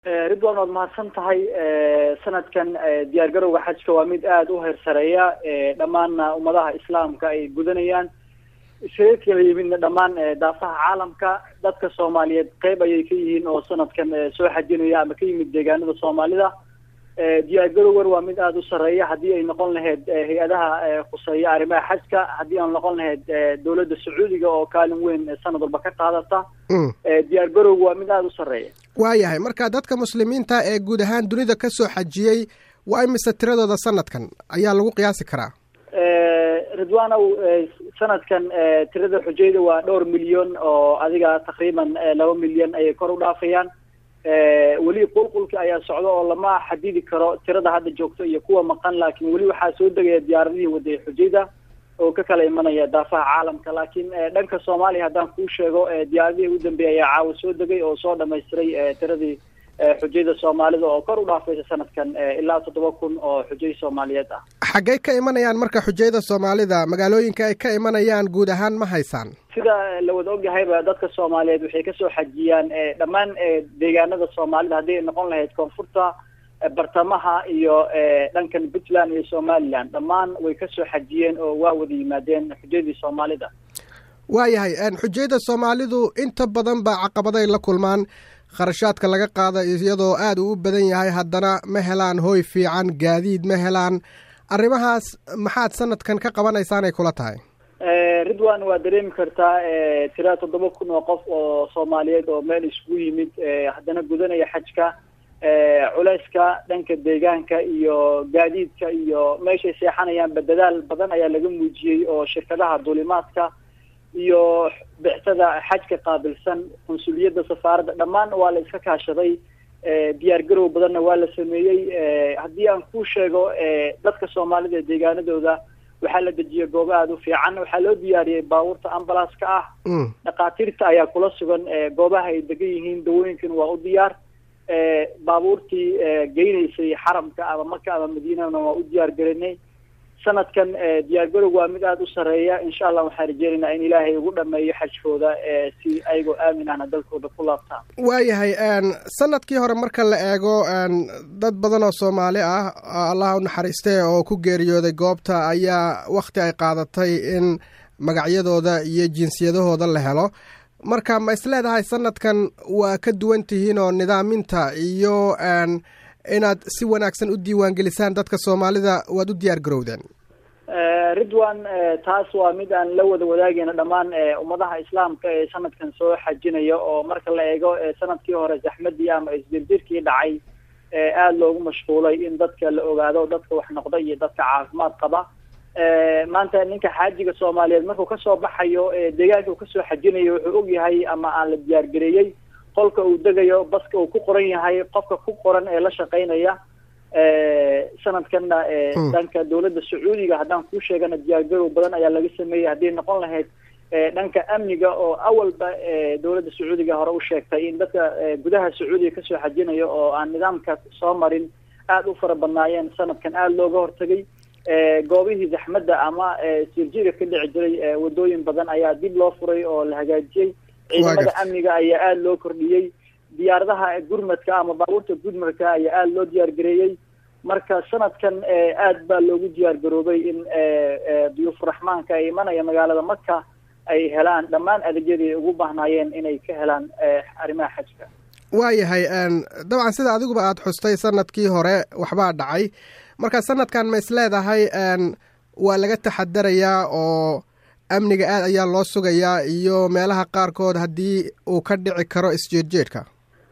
ridwan waad mahadsan tahay sanadkan diyaar garowga xajka waa mid aada u heersareeya dhammaanna ummadaha islaamka ay gudanayaan iskaga kala yimidna dhammaan daafaha caalamka dadka soomaaliyeed qeyb ayay ka yihiin oo sanadkan soo xajinaya ama ka yimid deegaanada soomaalida diyaar garowgan waa mid aada u sareeya haddii ay noqon lahayd hay-adaha khuseeya arrimaha xajka haddii aan noqon lahayd dowladda sacuudiga oo kaalin weyn sanad walba ka qaadata diyaar garowga waa mid aada u sareeya waayahay marka dadka muslimiinta ee guud ahaan dunida ka soo xajiyey waa imise tiradooda sanadkan ayaa lagu qiyaasi karaa ridwanow sanadkan tirada xujayda waa dhowr milyan oo adiga taqriiban laba milyan ayay kor u dhaafayaan weli qulqulka ayaa socda oo lama xadidi karo tirada hadda joogto iyo kuwa maqan laakiin weli waxaa soo degaya diyaaradihii wadaya xujayda oo ka kala imanaya daafaha caalamka laakiin dhanka soomaaliya haddaan kuu sheego diyaaradihii u dambeeyay ayaa caawa soo degay oo soo dhamaystiray tiradii xujayda soomaalida oo kor u dhaafaysa sanadkan ilaa toddoba kun oo xujay soomaaliyeed ah xaggay ka imanayaan marka xujayda soomaalida magaalooyinka ay ka imanayaan guud ahaan ma haysaan sida la wada ogyahayba dadka soomaaliyeed waxay kasoo xajiyaan dhammaan deegaanada soomaalida haddii ay noqon lahayd koonfurta bartamaha iyo dhankan puntland iyo somaliland dhammaan way kasoo xajiyeen oo waa wada yimaadeen xujaydii soomaalida waayahay xujayda soomaalidu inta badan ba caqabaday la kulmaan kharashaadka laga qaada iyadoo aada uu u badan yahay haddana ma helaan hooy fiican gaadiid ma helaan arrimahaas maxaad sanadkan ka qabanaysaan ay kula tahay ridwan waa dareemi kartaa tira toddoba kun oo qof oo soomaaliyeed oo meel iskugu yimid haddana gudanaya xajka culeyska dhanka deegaanka iyo gaadiidka iyo meeshay seexanayaanba dadaal badan ayaa laga muujiyey oo shirkadaha duulimaadka iyo bixtada xajka qaabilsan qunsuliyadda safaaradda dhammaan waa la iska kaashaday diyaar garow badanna waa la sameeyey haddii aan kuu sheego dadka soomaalida ee deegaanadooda waxaa la dejiyay goobo aada u fiican waxaa loo diyaariyey baabuurta ambalaaska ah dhakhaatiirta ayaa kula sugan goobaha ay degan yihiin dawooyinkan waa u diyaar baabuurtii geynaysay xaramka ama maka ama madiinana waa u diyaar gelinay sanadkan diyaar garowg waa mid aada u sareeya insha allah waxaan rajeynaynaa in ilaahay ugu dhameeyo xajkooda si ayagoo aamin ahna dalkooda ku laabtaan waayahay sanadkii hore marka la eego dad badan oo soomaali ah allah u naxariiste oo ku geeriyooday goobta ayaa wakhti ay qaadatay in magacyadooda iyo jinsiyadahooda la helo marka ma isleedahay sanadkan waa ka duwan tihiin oo nidaaminta iyo inaad si wanaagsan u diiwaangelisaan dadka soomaalida waad u diyaar garowdeen ridwan taas waa mid aan la wada wadaagayna dhammaan ummadaha islaamka ee sanadkan soo xajinaya oo marka la eego sanadkii hore zaxmadii ama isdirdirkii dhacay aada loogu mashquulay in dadka la ogaado dadka wax noqda iyo dadka caafimaad qaba maanta ninka xaajiga soomaaliyeed markuu kasoo baxayo deegaanka uu kasoo xajinayo wuxuu og yahay ama aan la diyaar gareeyey qolka uu degayo baska uu ku qoran yahay qofka ku qoran ee la shaqaynaya sanadkanna dhanka dowladda sacuudiga haddaan kuu sheegana diyaargarow badan ayaa laga sameeyey haddii noqon lahayd dhanka amniga oo awalba dowladda sacuudiga hore u sheegtay in dadka gudaha sacuudiga kasoo xajinaya oo aan nidaamka soo marin aada u fara badnaayeen sanadkan aada looga hortagay goobihii zaxmadda ama sirjiga ka dhici jiray wadooyin badan ayaa dib loo furay oo la hagaajiyey ciidamada amniga ayaa aada loo kordhiyey diyaaradaha gurmadka ama baabuurta gurmadka ayaa aada loo diyaar gareeyey marka sanadkan aad baa loogu diyaar garoobay in duyuufuraxmaanka ay imanaya magaalada maka ay helaan dhammaan adeegyadii ay ugu baahnaayeen inay ka helaan arrimaha xajka waayahay dabcan sida adiguba aada xustay sanadkii hore waxbaa dhacay marka sanadkan ma is leedahay waa laga taxadarayaa oo amniga aad ayaa loo sugayaa iyo meelaha qaarkood haddii uu ka dhici karo isjeedjeedka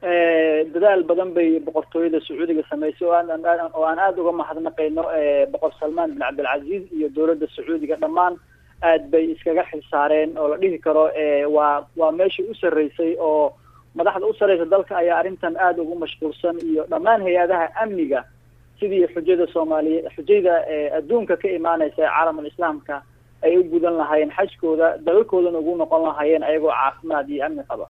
dadaal badan bay boqortooyada sacuudiga samaysay oo aan oo aan aada uga mahadnaqayno boqor salmaan bin cabdilcaziiz iyo dowladda sacuudiga dhammaan aad bay iskaga xilsaareen oo la dhihi karo waa waa meeshii u sarreysay oo madaxda u sarreysa dalka ayaa arrintan aada ugu mashquulsan iyo dhammaan hay-adaha amniga sidii xujada soomaaliye xujayda adduunka ka imaaneysa ee caalamul islaamka ay u gudan lahaayeen xajkooda dalalkoodana ugu noqon lahaayeen ayagoo caafimaad iyo amni qaba